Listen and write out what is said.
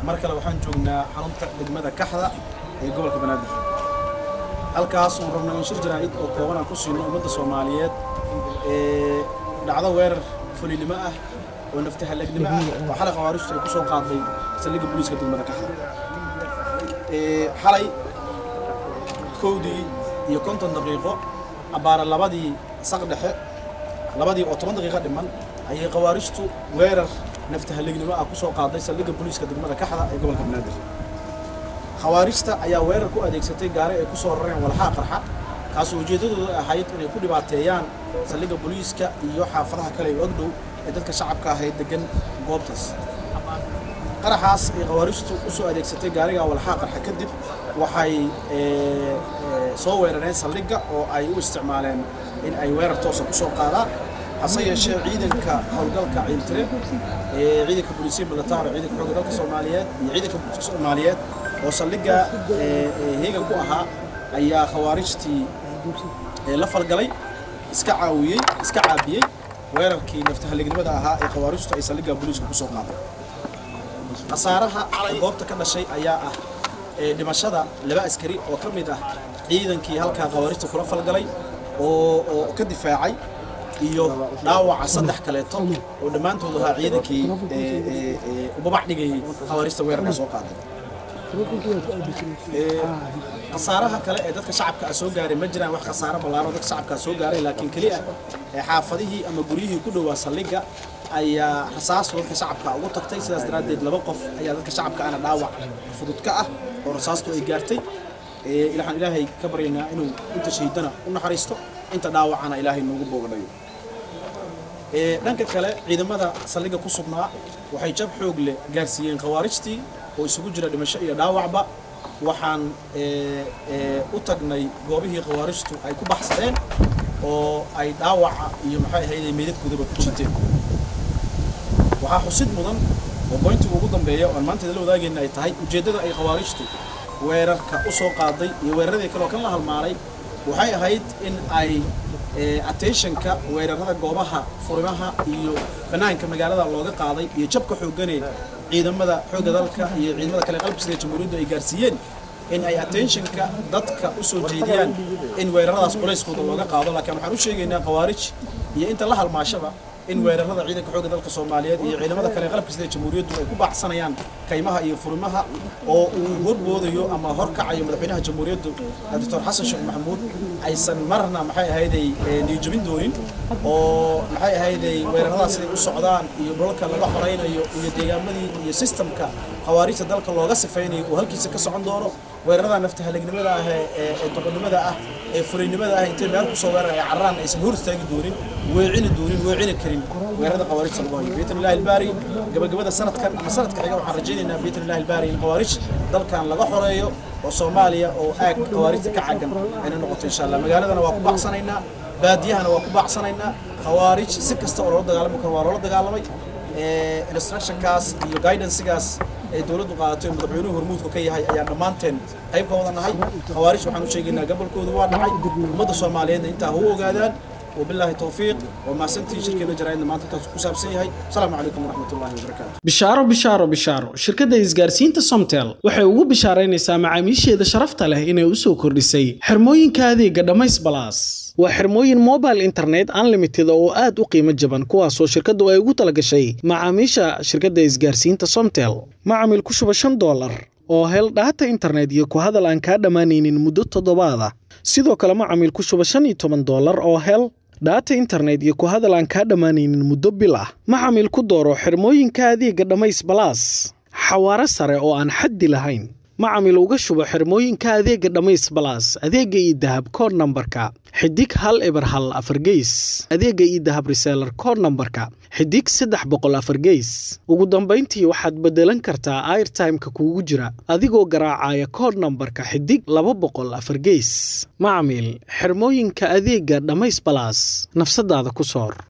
mar kale waxaan joognaa xarunta degmada kaxda ee gobolka banaadir halkaas oon rabno in shir jaraa'id oo kooban aan ku siino ummadda soomaaliyeed ee dhacdo weerar fulinimo ah oo naftahalleegnimo ah oo xalay khawaaristu ay ku soo qaaday saldhigga booliiska degmada kaxda xalay kowdii iyo konton daqiiqo abbaara labadii saq dhexe labadii oo toban daqiiqo dhiman ayay khawaaristu weerar naftahalleegnimo ah ku soo qaaday saldhigga booliiska degmada kaxda ee gobolka banaadir khawaarijta ayaa weerar ku adeegsatay gaari ay ku soo rareen walxaa qarxa kaasoo ujeeddadooda ahayd inay ku dhibaateeyaan saldhigga booliiska iyo xaafadaha kale ee ogdhow ee dadka shacabka ahayd degan goobtaas qaraxaas ay khawaarijtu u soo adeegsatay gaariga walxaa qarxa kadib waxay soo weerareen saldhigga oo ay u isticmaaleen in ay weerar toosa ku soo qaadaan hase yeeshee ciidanka howlgalka ciiltire ee ciidanka booliisiya militaar ciidanka xoogga dalka soomaaliyeed iyo ciidanka booliiska soomaaliyeed oo saldhigga heegan ku ahaa ayaa khawaarijtii la falgalay iska caawiyey iska caabiyey weerarkii naftahallignimada ahaa ee khawaarijtu ay saldhigga booliiska ku soo qaaday khasaaraha goobta ka dhashay ayaa ah dhimashada laba askari oo ka mid ah ciidankii halkaa khawaarijta kula falgalay oo oo ka difaacay iyo dhaawaca saddex kaleeto oo dhammaantood ahaa ciidankii ubabax dhigayay khawaarijta weerarka soo qaaday khasaaraha kale ee dadka shacabka soo gaaray ma jiraan wax khasaaro ballaaro dadka shacabka soo gaaray laakiin keliya xaafadihii ama guryihii ku dhowaa saldhigga ayaa rasaastu dadka shacabka ugu tagtay sidaas daraaddeed laba qof ayaa dadka shacabka ana dhaawac fudud ka ah oo rasaastu ay gaartay waxaan ilaahay ka baryaynaa inuu inta shahiidana u naxariisto inta dhaawacana ilaahay noogu boogadhayo dhanka kale ciidamada saldhigga ku sugnaa waxay jab xoog leh gaarsiiyeen khawaarijtii oo isugu jira dhimasho iyo dhaawacba waxaan u tagnay goobihii khawaarijtu ay ku baxsadeen oo ay dhaawaca iyo maxay ahayd meydadkoodaba ku jiiteen waxaa xusid mudan oo boyntiga ugu dambeeya oo aan maanta la wadaagayna ay tahay ujeeddada ay khawaarijtu weerarka u soo qaaday iyo weeraradii kale oo kan la halmaalay waxay ahayd in ay attentionka weerarada goobaha furimaha iyo banaanka magaalada looga qaaday iyo jabka xoogganee ciidamada xoogga dalka iyo ciidamada kale qalabka sida jamhuuriyaddu ay gaarsiiyeen in ay attentionka dadka u soo jeediyaan in weeraradaas culayskooda looga qaado laakiin waxaan u sheegaynaa khawaarij iyo inta la halmaashaba in weerarada ciidanka xoogga dalka soomaaliyeed iyo ciidamada kale qalabka sida jamhuuriyaddu ay ku baacsanayaan kaymaha iyo furimaha oo uu horboodayo ama horkacayo madaxweynaha jamhuuriyaddu doctor xasan sheekh maxamuud aysan marna maxay ahayday niyojabin doonin oo maxay ahayday weeraradaas siday u socdaan iyo dholka laga xoraynayo iyo deegaamadii iyo sistamka khawaarijta dalka looga sifaynayo oo halkiisa ka socon doono weerarada naftahallegnimada ah ee doqonnimada ah ee furaynimada ah intay meel kusoo weerar ay carraan aysan hor istaagi doonin weecini doonin weecini karin weerarada khawaarijta lagu hayo biidn illahi albaari gabagabada sanadkan ama sanadka xiga waxaan rajaynaynaa biidn illahi albaari in khawaarij dalkan laga xoreeyo oo soomaaliya oo aag khawaarijta ka cagan ayna noqoto insha allah magaaladana waa ku baacsanaynaa baadiyahana waa ku baacsanaynaa khawaarij si kasta oo loola dagaalami karo waa loola dagaalamay instructionkaas iyo guidancegaas ay dowladdu qaadatay oo madaxweynuhu hormuudka ka yahay ayaan dhammaanteen qayb ka wada nahay khawaarij waxaan u sheegaynaa gobolkoodu waa dhacay ummadda soomaaliyeedna intaa ha u ogaadaan وبالله توفيق وما سنتي شركة جرايدنا ما انت كوساب سيهاي السلام عليكم ورحمة الله وبركاته bishaaro bishaaro bishaaro shirkadda isgaarsiinta somtel waxay ugu bishaaraynaysaa macaamiisheeda sharafta leh inay u soo kordhisay xirmooyinka adeega dhammays balaas waa xirmooyin mobile internet unlimited oo aad u qiimo jaban kuwaasoo shirkaddu ay ugu talagashay macaamiisha shirkadda isgaarsiinta somtel macamil ku shuba shan doolar oo hel dhaata internet iyo ku hadal aan kaa dhammaanaynin muddo toddobaada sidoo kale macamil ku shuba shan iyo toban doolar oo hel dhaata internet iyo ku hadal aan kaa dhammaanaynin muddo bil ah macamil ku dooro xirmooyinka adeega dhammays balaas xawaaro sare oo aan xaddi lahayn macamil uga shubo xirmooyinka adeega dhammays balaas adeega iyo dahab kood nambarka xidig hal eber hal afar geys adeega iyo dahab reseelar kood nambarka xidig saddex boqol afar geys ugu dambayntii waxaad beddelan kartaa airtimeka kuugu jira adigoo garaacaya kood nambarka xidig laba boqol afar geys macamil xirmooyinka adeega dhammays balaas nafsadaada ku soor